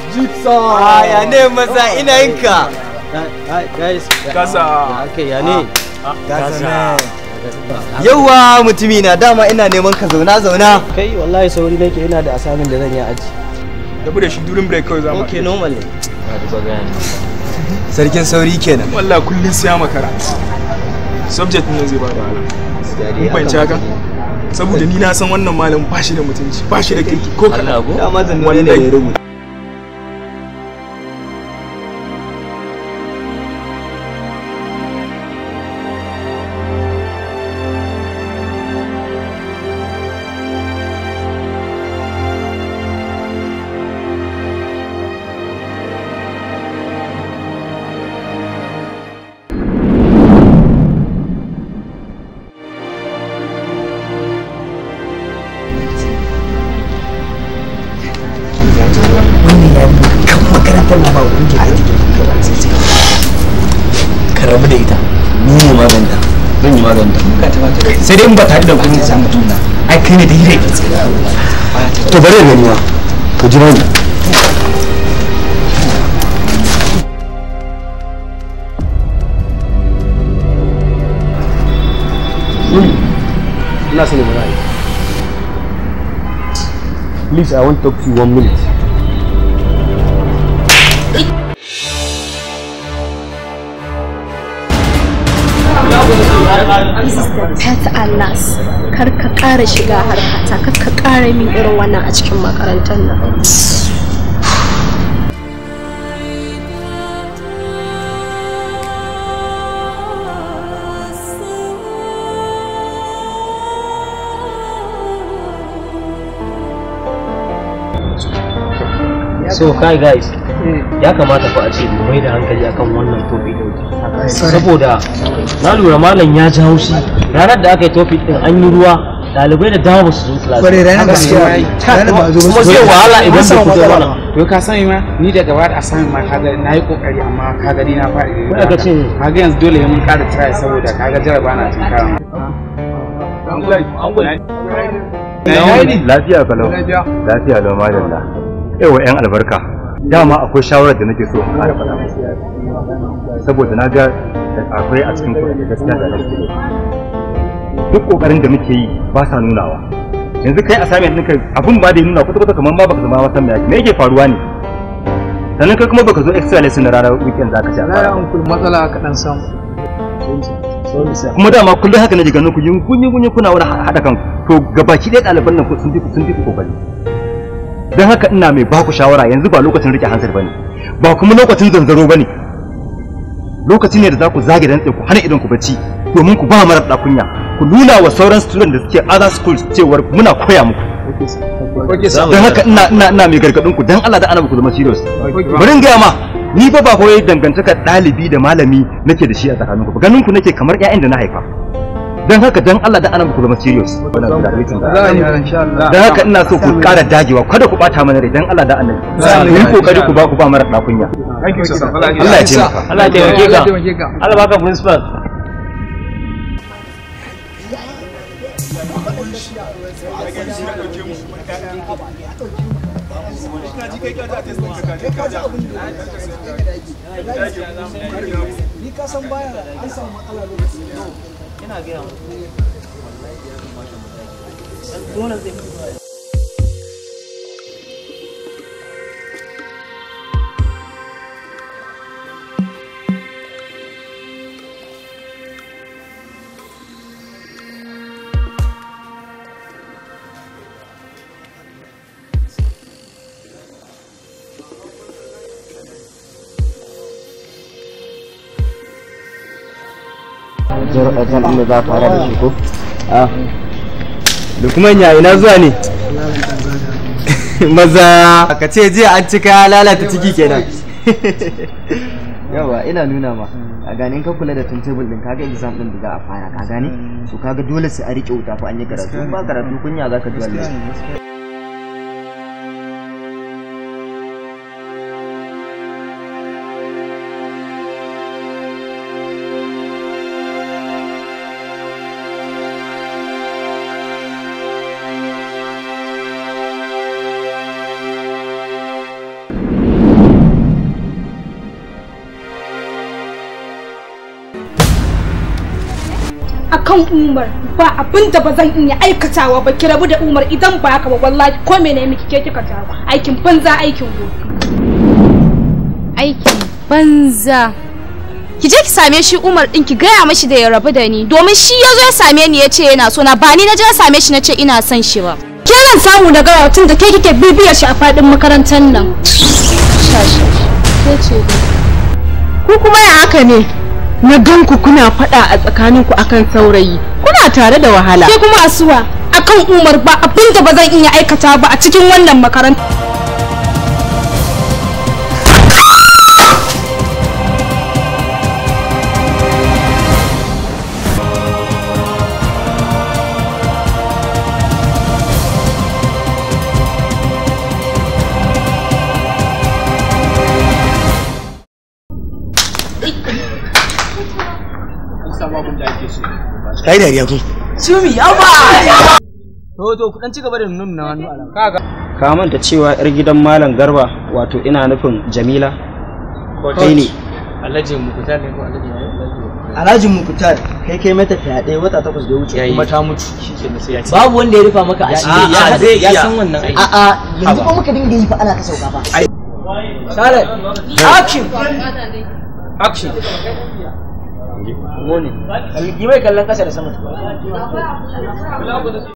Jigsaw. Ah, ya ne maza ina yin ka. Guys. Kasa. Okay, ya ne? Kasa. Yawwa mutumi na dama ina neman ka zauna zauna. Kai wallahi sauri nake ina da asamin da zan yi aji. Rabu da shi durin break kawai zama. Okay, normal ne. Sarkin sauri kenan. Wallah kullum siya makara. Subject ne zai ba da wahala. Kun fahimci haka? Saboda ni na san wannan malam ba shi da mutunci, ba shi da kirki ko kaɗan. Dama zan ne da ya rubuta. Ka rabu da ita. Ni ne maganta. Zan yi maganta. Sai dai in ba tare da kuɗi za mu tuna. Ai kai ne da hire. To bari da niwa. Ku ji mani. Ina so ne mu ra'ayi. Please, I want to talk to you one minute. This is the pet alas. Kar ka ƙara shiga harkata, kar ka ƙara min irin wannan a cikin makarantar nan. so kai guys ya kamata fa a ce mu mai da hankali akan wannan topic din saboda na lura malam ya ji haushi ranar da aka yi topic din an yi ruwa dalibai da dama ba su zo class Kwarai ranar gaskiya. Ranar ba zo kuma zai wahala idan da ku zo mana to ka sani ma ni daga baya a sami ma kaga na yi kokari amma kaga ni na faɗi Kuna ga cin- kaga yanzu dole ne mun ƙara try saboda kaga jaraba na cin kawo lafiya kalau lafiya lau madalla yawa yan albarka dama akwai shawarar da nake so in ƙara faɗa musu saboda na ga akwai a cikin kuɗi gaskiya da nake duk ƙoƙarin da muke yi ba sa nunawa yanzu kai assignment ɗinka abun ba da ya nuna kwata-kwata kamar ma baka zama ma san me yake me yake faruwa ne sannan kai kuma baka zo extra lesson na ranar weekend zaka ci a fara matsala kaɗan samu kuma dama kullum haka nake ganin ku yin kunyi kunyi kuna wani haɗa kanku to gabaki ɗaya ɗaliban nan sun fi sun fi ku kokari don haka ina mai ba ku shawara yanzu ba lokacin rike hansar bane ba kuma lokacin zanzaro bane lokaci ne da za ku zage dantse ku hana idan ku bacci domin ku ba mara kunya ku nuna wa sauran student da suke other schools cewar muna koya muku don haka ina ina ina mai gargadin ku dan Allah da annabi ku zama serious bari in gaya ma ni fa ba kawai dangantakar ɗalibi da malami nake da shi a tsakanin ku ganin ku nake kamar ƴaƴan da na haifa don haka dan Allah da annabi ku zama serious don haka ina so ku ƙara dagewa kada ku ɓata mana rai dan Allah da annabi ku yi kokari ku ba ku ba mara kunya Allah ya taimaka Allah ya taimake ka Allah baka principal Zan inda za fara da shi ko? Ah. Da kuma ya ina zuwa ne? Maza ka ce jiya an cika lalata ciki kenan. Yawa ina nuna ma. A gane ka kula da timetable din kaga exam din da za a fara ka gane? So kaga dole sai a rike wuta fa an yi karatu. In ba karatu kunya zaka ji wallahi. akan umar ba abin da ba zan iya aikatawa ba ki rabu da umar idan ba haka ba wallahi ko mene miki ke kika jawo aikin banza aikin gobe aikin banza ki je ki same shi Umar din ki gaya mashi da ya rabu da ni domin shi ya zo ya same ni ya ce yana so na ba ni na je na same shi na ce ina son shi ba ke zan samu da gawa tun da ke kike bibiyar shi a fadin makarantar nan Ku kuma ya haka ne? Na gan ku kuna faɗa a tsakaninku akan saurayi. Kuna tare da wahala. ke kuma asuwa akan umar ba abin da ba zan iya aikata ba a cikin wannan makaranta kai dariya kun Sumi yawa to to ku dan ci gaba da nuna hannu alam kaga ka manta cewa yar gidan malam garba wato ina nufin jamila kai ne Alhaji Mukutar ne ko Alhaji Alhaji Mukutar kai kai mata fyaɗe wata takwas da ya wuce kuma ta mutu babu wanda ya rufa maka asiri ya zai ya san wannan aiki a'a yanzu ko muka dinga yi fa ana ta sauka fa Sale action action Gone. Yi mai kallon kasa da sama.